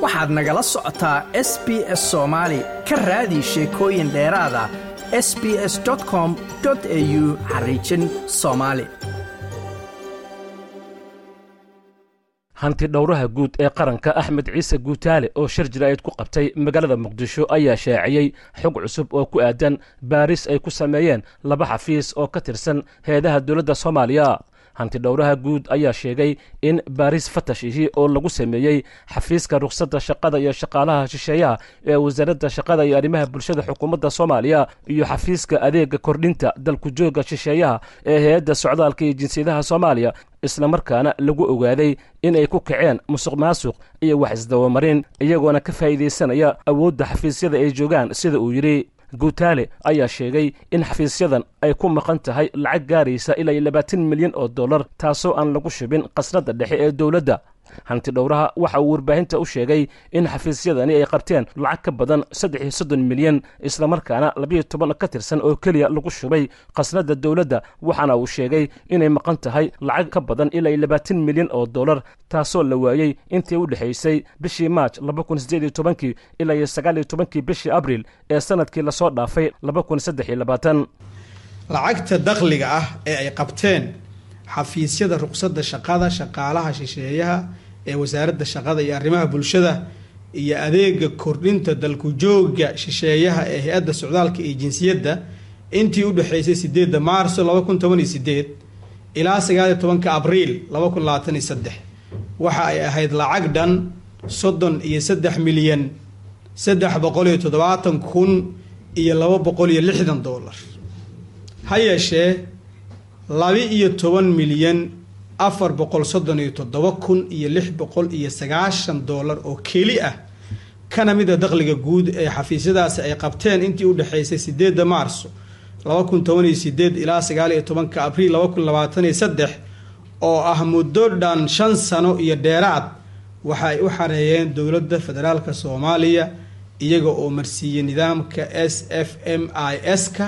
waxaad nagala socotaa s b s soomaali ka raadi sheekooyin dheeraada s b s com au xariijin soomaali hanti dhowraha guud ee qaranka axmed ciise guutaale oo shir jiraa'id ku qabtay magaalada muqdisho ayaa shaaciyey xog cusub oo ku aadan baaris ay ku sameeyeen laba xafiis oo ka tirsan heedaha dowladda soomaaliya hanti dhowraha guud ayaa sheegay in baaris fatashihii oo lagu sameeyey xafiiska rukhsadda shaqada iyo shaqaalaha shisheeyaha ee wasaaradda shaqada iyo arrimaha bulshada xukuumadda soomaaliya iyo xafiiska adeega kordhinta dalku joogga shisheeyaha ee hay-adda socdaalka iyo jinsiyadaha soomaaliya islamarkaana lagu ogaaday inay ku kaceen musuq maasuq iyo wax isdabamarin iyagoona ka faa'iidaysanaya awoodda xafiisyada ay joogaan sida uu yidhi guutaale ayaa sheegay in xafiisyadan ay ku maqan tahay lacag gaaraysa ilaa labaatan milyan oo dollar taasoo aan lagu shubin qasnadda dhexe ee dowladda hanti dhowraha waxa uu warbaahinta u sheegay in xafiisyadani ay qabteen lacag ka badan saddex iyo soddon milyan islamarkaana labiyo toban ka tirsan oo keliya lagu shubay qasnadda dowladda waxaana uu sheegay inay maqan tahay lacag ka badan ilaa labaatan milyan oo dollar taasoo la waayey intii u dhexaysay bishii maaj laba kun siddeed iyo tobankii ilaa iyo sagaal iyo tobankii bishii abriil ee sanadkii lasoo dhaafay laba kun saddex iyo labaatan lacagta dakhliga ah ee ay qabteen xafiisyada ruqsadda shaqada shaqaalaha shisheeyaha ee wasaaradda shaqada iyo arrimaha bulshada iyo adeega kordhinta dalku joogga shisheeyaha ee hay-adda socdaalka iyo jinsiyadda intii u dhexaysay sideedda maarso laba kun toban iyo sideed ilaa sagaaliyo tobanka abriil laba kun labaatan iyo saddex waxa ay ahayd lacag dhan soddon iyo saddex milyan saddex boqol iyo toddobaatan kun iyo laba boqol iyo lixdan dollar ha yeeshee laba-iyo toban milyan afar boqol soddon iyo toddoba kun iyo lix boqol iyo sagaashan dollar oo keli ah kana mida dakhliga guud ee xafiisyadaasi ay qabteen intii u dhexaysay sideedda maarso laba kun toban iyo sideed ilaa sagaal iyo tobanka abriil laba kun labaatan iyo saddex oo ah muddo dhan shan sano iyo dheeraad waxa ay u xareeyeen dowladda federaalka soomaaliya iyaga oo marsiiyey nidaamka s f m i s-ka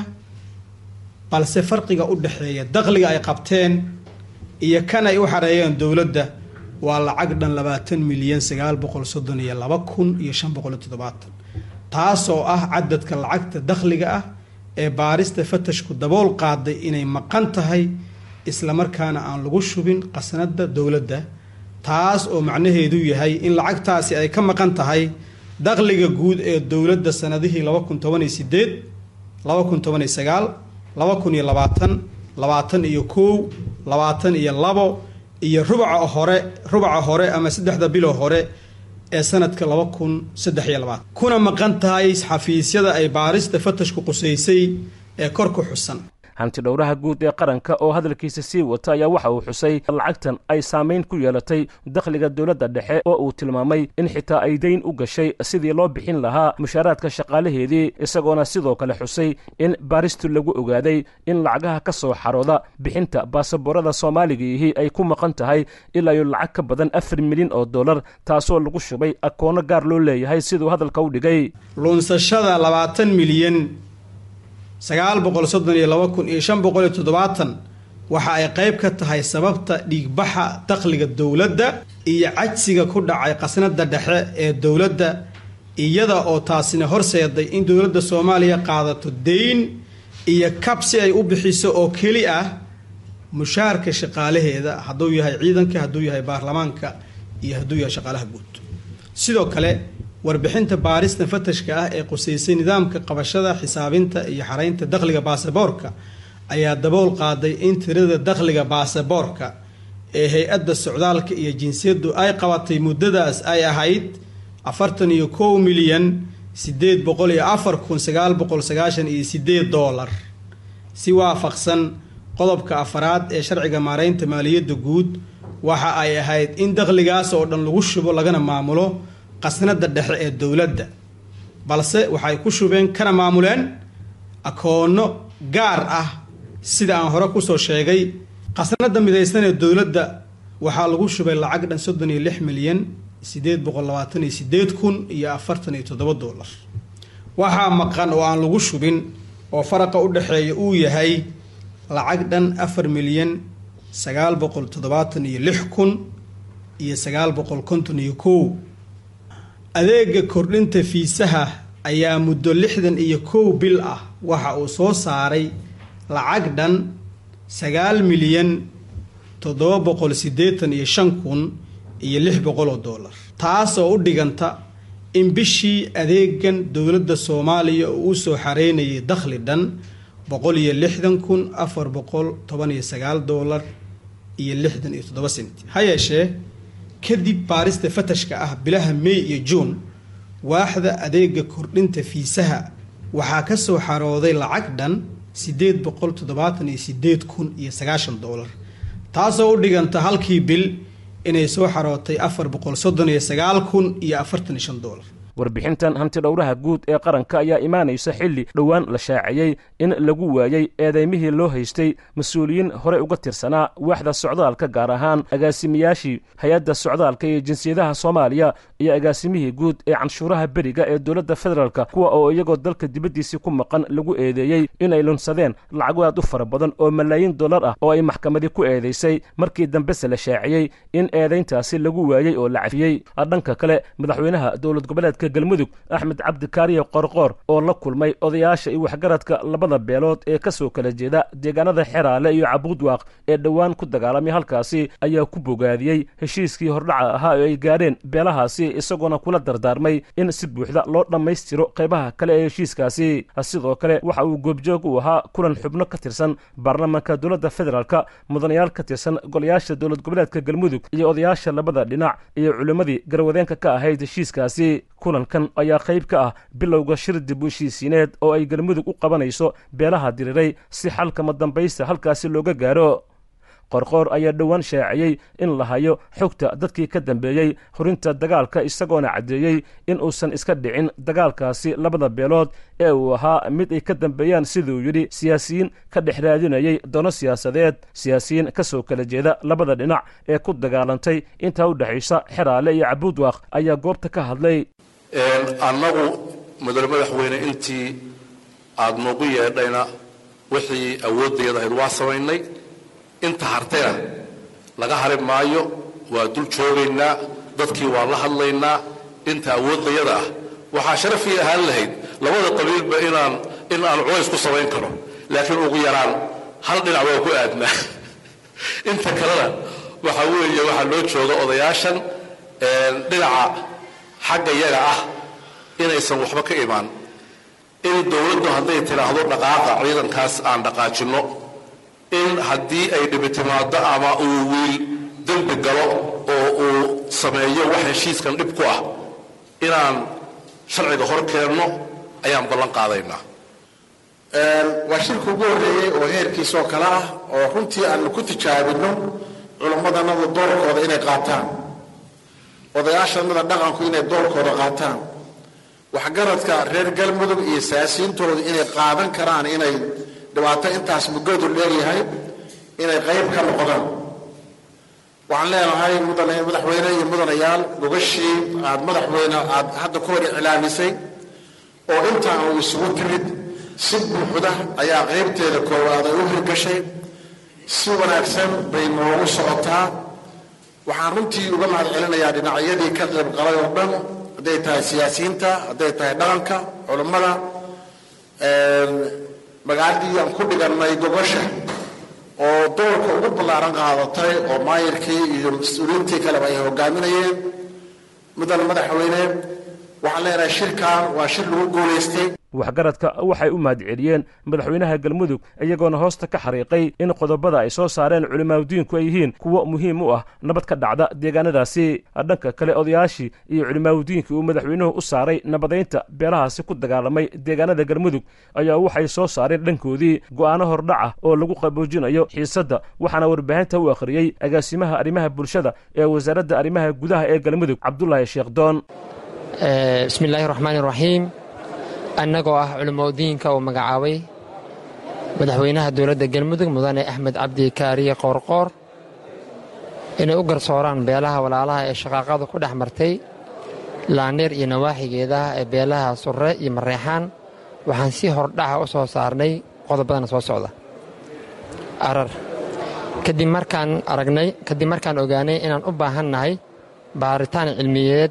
balse farqiga u dhexeeya dakhliga ay qabteen iyo kan ay u xareeyeen dowladda waa lacag dhan labaatan milyan sagaal boqol soddon iyo laba kun iyo shan boqol iyo toddobaatan taasoo ah cadadka lacagta dakhliga ah ee baarista fatashku dabool qaaday inay maqan tahay islamarkaana aan lagu shubin qasnada dowladda taas oo macnaheedu yahay in lacagtaasi ay ka maqan tahay dakhliga guud ee dowladda sanadihii laba kun toban iyo sideed laba kun toban iyo sagaal laba kun iyo labaatan labaatan iyo kow labaatan iyo labo iyo rubaca hore rubaca hore ama saddexda bilo hore ee sanadka laba kun saddex iyo labaatan kuna maqan tahay xafiisyada ay baarista fatashku qusaysay ee kor ku xusan hanti dhowraha guud ee qaranka oo hadalkiisa sii wata ayaa waxa uu xusay lacagtan ay saamayn ku yeelatay dakhliga dowladda dhexe oo uu tilmaamay in xitaa ay dayn u gashay sidii loo bixin lahaa mushaaraadka shaqaalaheedii isagoona sidoo kale xusay in baaristu lagu ogaaday in lacagaha ka soo xarooda bixinta baasaboorada soomaaligaihii ay ku maqan tahay ilaa iyo lacag ka badan afar milyan oo dollar taasoo lagu shubay akoono gaar loo leeyahay siduu hadalka u dhigay luunsashada labaatan milyan sagaal boqol soddon iyo laba kun iyo shan boqol iyo toddobaatan waxa ay qeyb ka tahay sababta dhiigbaxa dakhliga dowladda iyo cajsiga ku dhacay qasnada dhexe ee dowladda iyada oo taasina horseeday in dowladda soomaaliya qaadato deyn iyo kab si ay u bixiso oo keli ah mushaarka shaqaalaheeda hadduu yahay ciidanka hadduu yahay baarlamaanka iyo hadduu yahay shaqaalaha guud sidoo kale warbixinta baarista fatashka ah ee qusaysay nidaamka qabashada xisaabinta iyo xaraynta dakhliga baasaboorka ayaa dabool qaaday in tirada dakhliga baasaboorka ee hay-adda socdaalka iyo jinsiyaddu ay qabatay muddadaas ay ahayd afartan iyo kow milyan sideed boqol iyo afar kun sagaal boqol sagaashan iyo sideed doolar si waafaqsan qodobka afaraad ee sharciga maareynta maaliyadda guud waxa ay ahayd in dakhligaas oo dhan lagu shubo lagana maamulo qasnada dhexe ee dowladda balse waxay ku shubeen kana maamuleen akoono gaar ah sida aan hore kusoo sheegay qasnada midaysan ee dowladda waxaa lagu shubay lacag dhan soddon iyo lix milyan sideed boqol labaatan iyo sideed kun iyo afartan iyo toddoba dollar waxaa maqan oo aan lagu shubin oo faraqa u dhexeeya uu yahay lacag dhan afar milyan sagaal boqol toddobaatan iyo lix kun iyo sagaal boqol konton iyo kow adeega kordhinta fiisaha ayaa muddo lixdan iyo kow bil ah waxa uu soo saaray lacag dhan sagaal milyan toddoba boqol siddeetan iyo shan kun iyo lix boqol oo dollar taasoo u dhiganta in bishii adeegan dowladda soomaaliya uu u soo xareynayay dakhli dhan boqol iyo lixdan kun afar boqol toban iyo sagaal dollar iyo lixdan iyo toddoba senti ha yeeshee kadib baarista fatashka ah bilaha may iyo juun waaxda adeega kordhinta fiisaha waxaa ka soo xarooday lacag dhan siddeed boqol toddobaatan iyo siddeed kun iyo sagaashan dollar taasoo u dhiganta halkii bil inay soo xarootay afar boqol soddon iyo sagaal kun iyo afartan iyo shan dollar warbixintan hanti dhowraha guud ee qaranka ayaa imaanaysa xilli dhowaan la shaaciyey in lagu waayey eedaymihii loo haystay mas-uuliyiin horey uga tirsanaa waaxda socdaalka gaar ahaan agaasimiyaashii hay-adda socdaalka iyo jinsiyadaha soomaaliya iyo agaasimihii guud ee canshuuraha beriga ee dowladda federaalk kuwa oo iyagoo dalka dibaddiisii ku maqan lagu eedeeyey inay lunsadeen lacago aad u fara badan oo malaayiin dollar ah oo ay maxkamadii ku eedaysay markii dambese la shaaciyey in eedayntaasi lagu waayey oo la cafiyey dhanka kale madaxweynaha dowlad goboleedka galmudug axmed cabdikaariye qorqoor oo la kulmay odayaasha iyo waxgaradka labada beelood ee ka soo kala jeeda deegaanada xeraale iyo cabuudwaaq ee dhowaan ku dagaalamay halkaasi ayaa ku bogaadiyey heshiiskii hordhaca ahaa oo ay gaadheen beelahaasi isagoona kula dardaarmay in si buuxda loo dhammaystiro qaybaha kale ee heshiiskaasi sidoo kale waxa uu goobjoog u ahaa kulan xubno ka tirsan baarlamaanka dowladda federaalk mudanayaal ka tirsan golayaasha dowlad goboleedka galmudug iyo odayaasha labada dhinac iyo culimmadii garwadeenka ka ahayd heshiiskaasi kulankan ayaa qayb ka ah bilowga shir dib u heshiisiineed oo ay galmudug u qabanayso beelaha diriray si xalkama dambaysta halkaasi looga gaaro qorqoor ayaa dhowaan shaaciyey in la hayo xogta dadkii ka dambeeyey horinta dagaalka isagoona caddeeyey in uusan iska dhicin dagaalkaasi labada beelood ee uu ahaa mid ay ka dambeeyaan siduu yidhi siyaasiyiin ka dhex raadinayay dano siyaasadeed siyaasiyiin ka soo kala jeeda labada dhinac ee ku dagaalantay intaa u dhexaysa xeraale iyo cabuudwaaq ayaa goobta ka hadlay annagu mudane madaxweyne intii aada noogu yeedhayna wixii awoodayad ahayd waa samaynay inta hartayna laga hari maayo waa dul joogaynaa dadkii waa la hadlaynaa inta awooddayada ah waxaa sharafii ahaan lahayd labada qabiilba inaan in aan culays ku samayn karo laakiin ugu yaraan hal dhinac waa ku aadnaa inta kalena waxaa weeye waxaa loo jooga odayaashan dhinaca xagga yaga ah inaysan waxba ka imaan in dowladdu hadday tidhaahdo dhaqaaqa ciidankaas aan dhaqaajinno in haddii ay dhibi timaado ama uu wiil dembi galo oo uu sameeyo wax heshiiskan dhib ku ah inaan sharciga hor keenno ayaan ballan qaadaynaa waa shirka ugu horreeyey oo heerkiisoo kale ah oo runtii aanu ku tijaabinno culammadanada doorkooda inay qaataan odayaashanada dhaqanku inay doorkooda qaataan waxgaradka reer galmudug iyo siyaasiyiintooda inay qaadan karaan inay dhibaato intaas muggadu leeyahay inay qayb ka noqdaan waxaan leenahay mudane madaxweyne iyo mudanayaal gogashii aad madaxweyne aad hadda ku hor iclaamisay oo intaan uu isugu timid si buuxda ayaa qaybteeda koowaad ay u hirgashay si wanaagsan bay noogu socotaa waxaan runtii uga mahad celinayaa dhinacyadii ka qayb qalay oo dhan hadday tahay siyaasiyiinta hadday tahay dhaqanka culammada magaaladii aan ku dhigannay gogosha oo doorka ugu ballaaran qaadatay oo maayirkii iyo mas-uuliyiintii kaleba ay hogaaminayeen mudane madaxweyne waxaan leenahay shirkan waa shir lagu guulaystay waxgaradka waxay u mahadceliyeen madaxweynaha galmudug iyagoona hoosta ka xariiqay in qodobada ay soo saareen culimaadudiinku ay yihiin kuwo muhiim u ah nabad ka dhacda deegaanadaasi dhanka kale odayaashii iyo culimaadudiinkii uu madaxweynuhu u saaray nabadaynta beelahaasi ku dagaalamay deegaanada galmudug ayaa waxay soo saareen dhankoodii go'aano hordhaca oo lagu qaboojinayo xiisadda waxaana warbaahinta u akhriyey agaasimaha arrimaha bulshada ee wasaaradda arrimaha gudaha ee galmudug cabdulaahi sheekh doon bismillaahi raxmaani raxiim annagoo ah culimadiinka uu magacaabay madaxweynaha dowladda galmudug mudane axmed cabdi kaariye qoorqoor inay u garsooraan beelaha walaalaha ee shaqaaqadu ku dhex martay laaneer iyo nawaaxigeedaha ee beelaha surre iyo mareexaan waxaan si hordhaca u soo saarnay qodobadana soo socda arar kadib markaan aragnay kadib markaan ogaanay inaan u baahan nahay baaritaan cilmiyeed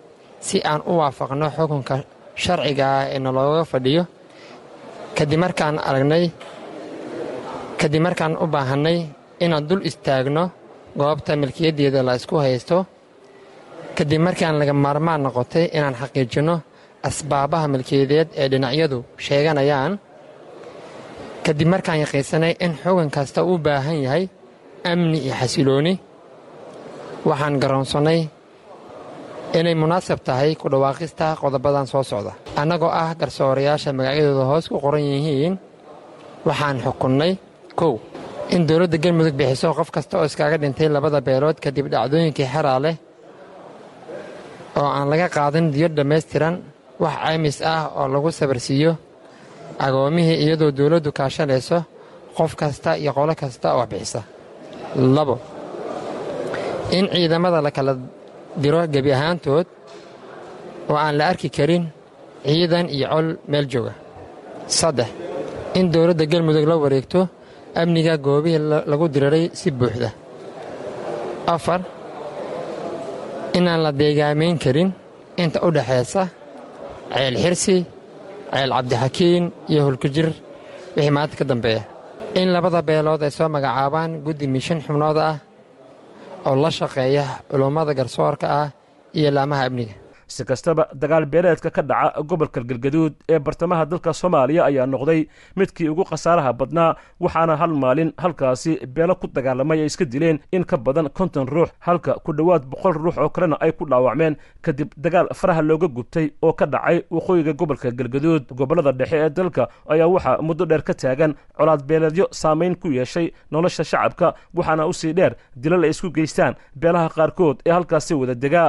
si aan u waafaqno xukunka sharciga ah ee nalooga fadhiyo kadib markaan aragnay kadib markaan u baahannay inaan dul istaagno goobta milkiyaddeeda la isku haysto kadib markaan laga maarmaan noqotay inaan xaqiijinno asbaabaha milkiyadeed ee dhinacyadu sheeganayaan kadib markaan yaqiinsanay in xugan kasta uu baahan yahay amni iyo xasilooni waxaan garoonsannay inay munaasab tahay ku dhawaaqista qodobadan soo socda annagoo ah garsoorayaasha magacyadooda hoos ku qoran yihiin waxaan xukunnay kow in dowladda galmudug bixiso qof kasta oo iskaaga dhintay labada beelood kadib dhacdooyinkii xeraa leh oo aan laga qaadin diyo dhammaystiran wax caymis ah oo lagu sabarsiiyo agoomihii iyadoo dowladdu kaashanayso qof kasta iyo qolo kasta oo wax bixisa labo in ciidamada la kala diro gebi ahaantood oo aan la arki karin ciidan iyo col meel jooga saddex in dowladda galmudug la wareegto amniga goobihii lagu diriray si buuxda afar inaan la deegaamayn karin inta u dhexaysa ceel xirsi ceel cabdixakiin iyo hulkujir wixii maanta ka dambeeya in labada beelood ay soo magacaabaan guddi mishan xubnood ah oo la shaqeeya culummada garsoorka ah iyo laamaha amniga si kastaba dagaal beeleedka ka dhaca gobolka galgaduud ee bartamaha dalka soomaaliya ayaa noqday midkii ugu khasaaraha badnaa waxaana hal maalin halkaasi beelo ku dagaalamay ay iska dileen in ka badan konton ruux halka ku dhowaad boqol ruux oo kalena ay ku dhaawacmeen kadib dagaal faraha looga gubtay oo ka dhacay waqooyiga gobolka galgaduud gobollada dhexe ee dalka ayaa waxaa muddo dheer ka taagan colaad beeleedyo saamayn ku yeeshay nolosha shacabka waxaana usii dheer dilal ay isku geystaan beelaha qaarkood ee halkaasi wada degaa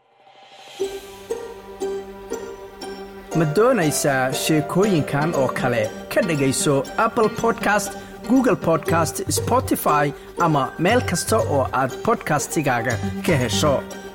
ma doonaysaa sheekooyinkan oo kale ka dhegayso apple podcast google podcast spotify ama meel kasta oo aad bodkastigaaga ka hesho